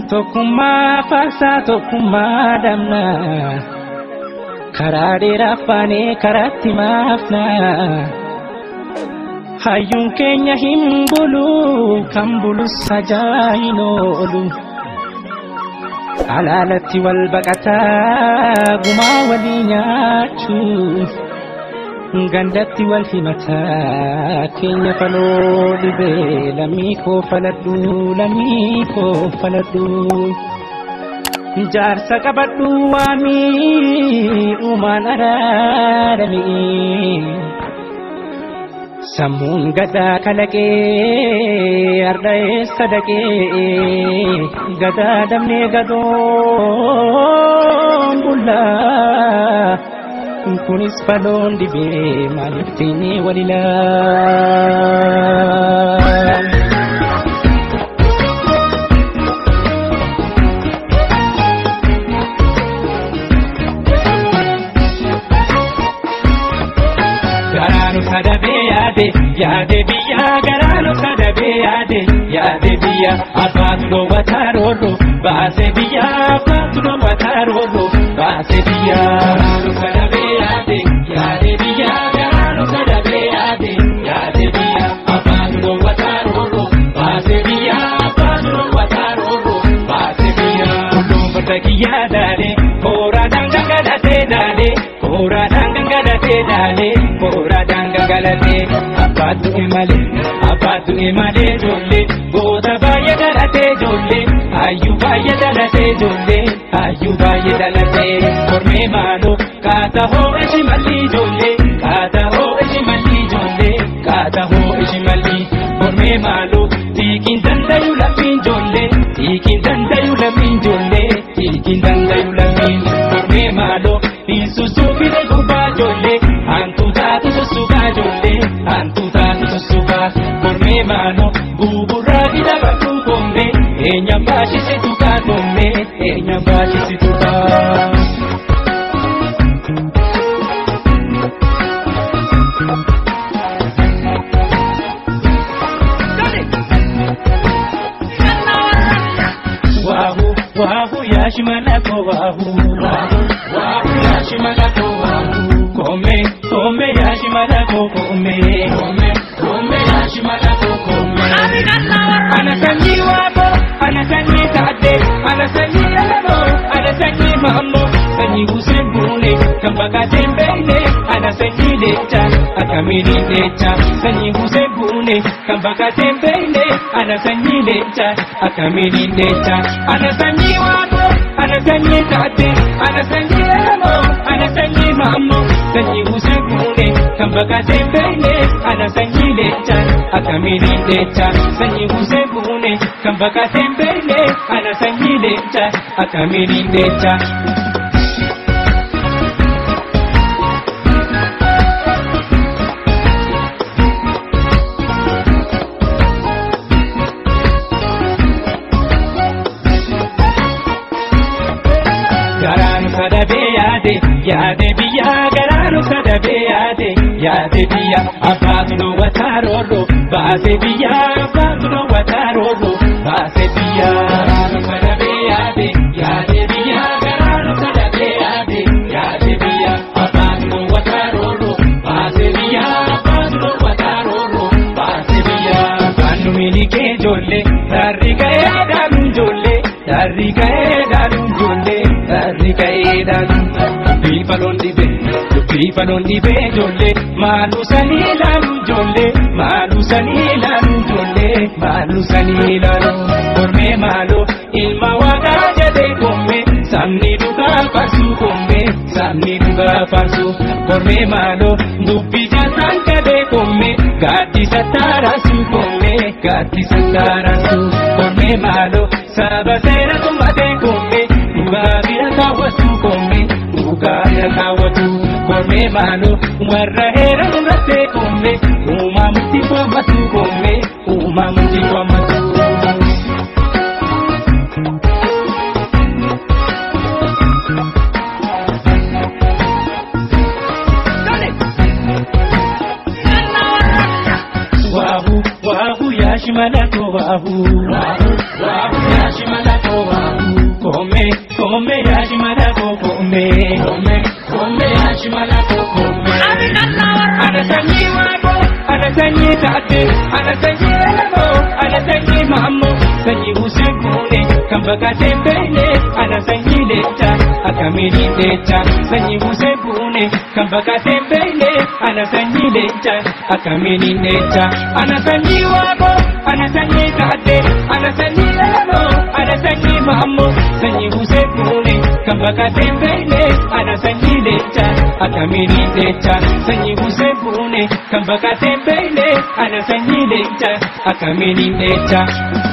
Tokkummaa faarsaa tokkummaa damna karaa dheeraa faanee karaatti maafna hayyuun keenya hin bulu kan bulus hajaa hin oolu alaalatti wal baqataa gumaa walii nyaachuu gandatti wal himataa keenya faloo dhibee lammii koo faladhu lammii koo faladhu jaarsa qabadhu waamii uumaan araarame sammuun gadaa kalaqee arda'ee sadaqee gadaa damnee gadoon bullaa kunis faloon dhibee maaliif teenyee walilaa. Garaanu sadabee yaade yaade biyya garaanu sadabee yaade yaade biyya abbaatu dhoowwataa roorro baase biyya abbaatu dhoowwataa roorro baase biyya. Garaanu sadabee yaade yaade biyya garaanu sadabee yaade yaade biyya abbaatu dhoowwataa roorro baase biyya abbaatu dhoowwataa roorro baase biyya. Kulluun farda kiyyaa daale kooraadhaan gangalatee daale kooraadhaan gangalatee daale kooraadhaan gangalatee abbaatu imale abbaatu imale ijoollee goota baay'ee dhalatee ijoollee hayyuu baay'ee dhalatee ijoollee hayyuu baay'ee dhalatee kormee maaloo kaata hoo ishi malli ijoollee kaata hoo ishi malli ijoollee kaata hoo ishi malli kormee maaloo tiikiin dandayu lammiin ijoollee tiikiin dandayu lammiin ijoollee tiikiin dandayu lammiin kormee maaloo Isusuufine gubbaa ijoollee hantu taatu sussukaa ijoollee hantu taatu sussukaa kormee maaloo buburraa gida badhuu gombee eenyaan baashisitu kaa gombee eenyaan baashisitu kaa. Wahu wahu yashimalako wahu wahu wahu yashimalako wahu kome kome yashimalako kome kome kome yashimalako kome anasanyi wabo anasanyi tade anasanyi alamo anasanyi mammo sanyi usembune kambaka tembele anasanyi lecha akamini lecha sanyi usembune kambaka tembele anasanyi lecha akamini lecha anasanyi wabo anasanyi tade anasanyi alamo anasanyi mammo sanyi usembune kambaka tembele anasanyi lecha akamini lecha sanyi usembune kambaka tembele anasanyi lecha akamini lecha garaanu sadabee yaade yaade biyya garaanu sadabee yaade yaade biyya abbaatu dhoowwataa roorro baase biyya abbaatu dhoowwataa roorro baase biyya garaanu sadabee yaade yaade biyya garaanu sadabee yaade yaade biyya abbaatu dhoowwataa roorro baase biyya abbaatu dhoowwataa roorro baase biyya afaanu miilikee ijoollee sarri ga'ee dhaanu ijoollee sarri ga'ee dhaanu ijoollee sarri ga'ee dhaanu dubbii faloon dhibee dubbii faloon dhibee ijoollee maaluu sanii ilaalu ijoollee maaluu sanii ilaalu ijoollee maaluu sanii ilaalu kormee maaloo ilma waaqaa jedhee koomee sabni dhugaa farsuu koomee sabni dhugaa farsuu kormee maaloo dubbii jaasaan qabee koomee gaaddisa taaraasuu koomee gaaddisa taaraasuu kormee maaloo saba seera tummatee koomee dhugaa bira kaawwatu koomee dhugaa bira kaawwatu koomee maaloo warra heera murattee koomee uumaa murtii kwamatu koomee uumaa murtii kwamatu. Wahu wahu yashimalako wahu wahu wahu yashimalako wahu Kome yaashimala koo kome. Kome kome yaashimala koo kome. Ana sanyii waaboo ana sanyii taate ana sanyii elmoo ana sanyii maammoo sanyii usee kuune kan bakkaatee beekne ana sanyii leecha akkamiin leecha sanyii usee kuune kan bakkaatee beekne ana sanyii leecha akkamiin leecha ana sanyii waaboo ana sanyii taate ana sanyii elmoo ana sanyii maammoo sanyii usee kuune kan bakkaatee beekne ana sanyii leecha akkamiin leecha sanyii usee kuune kan bakkaatee beekne ana sanyii leecha akkamiin leecha.